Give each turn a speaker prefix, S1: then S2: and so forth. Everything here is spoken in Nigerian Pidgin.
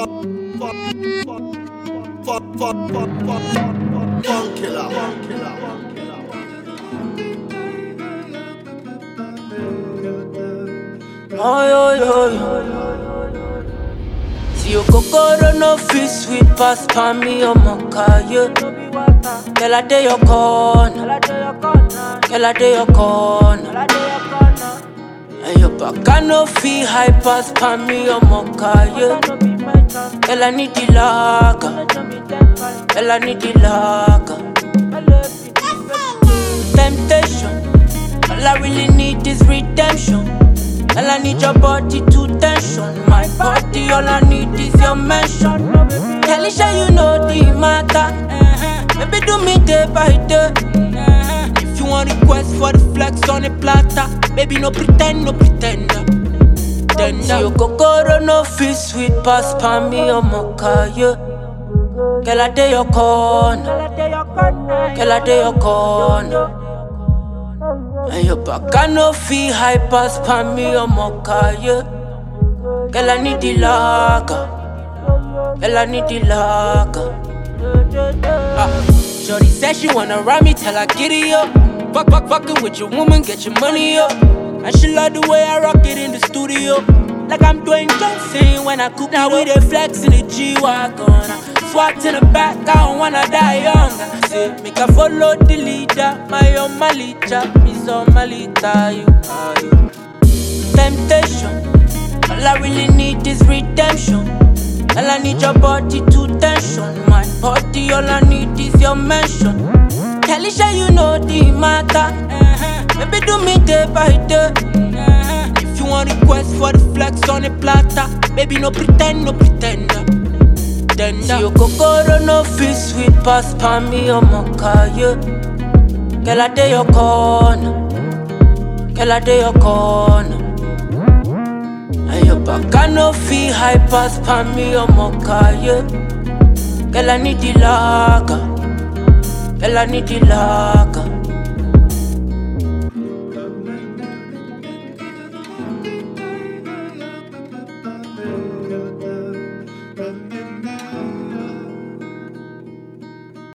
S1: fuck, fuck, fuck, fuck, fuck, fuck, fuck, fuck, funk killer, funk killer, funk killer.
S2: Ay, ay, ay. See your kokoro no fit sweet pass pa me on my car, yeah. Girl, I dey your corner. Girl, I dey your corner. And your back I no fit high pass pa me on my car, yeah. Girl, I need the lager. Girl, I need the lager. Temptation. All I really need is redemption. All I need your body to tension. My body, all I need is your mention. Tell it, sure you know the matter. Baby, do me day by day. If you want request for the flex on the platter, baby, no pretend, no pretender. Then you kokoro no fit sweet pass pa me on my car, yeah. Girl, I dey your corner. Girl, I dey your corner. And your back I no feel high pass pa me on my car, yeah. Girl, I need the lager. Girl, I need the lager. Ah, Shorty said she wanna ride me till I get it up. Fuck, fuck, fucking with your woman, get your money up. And she love the way I rock it in the studio. Like I'm doing Johnson when I cook. Now we dey flex in the G-Wagon. Swat in the back, I don't wanna die young. Say, make I follow the leader. My own Malita, Miss Malita, you are you. Temptation. All I really need is redemption. All I need your body to tension. My body, all I need is your mention. Tell it, sure you know the matter. Baby, do me day by day. If you want request for the flex on the platter, baby, no pretend, no pretender. Then See your kokoro no fit sweet pass pa me on my car, yeah. Girl, I dey your corner. Girl, I dey your corner. And your back I no feel high pass pa me on my car, yeah. Girl, I need the lager. Girl, I need the lager.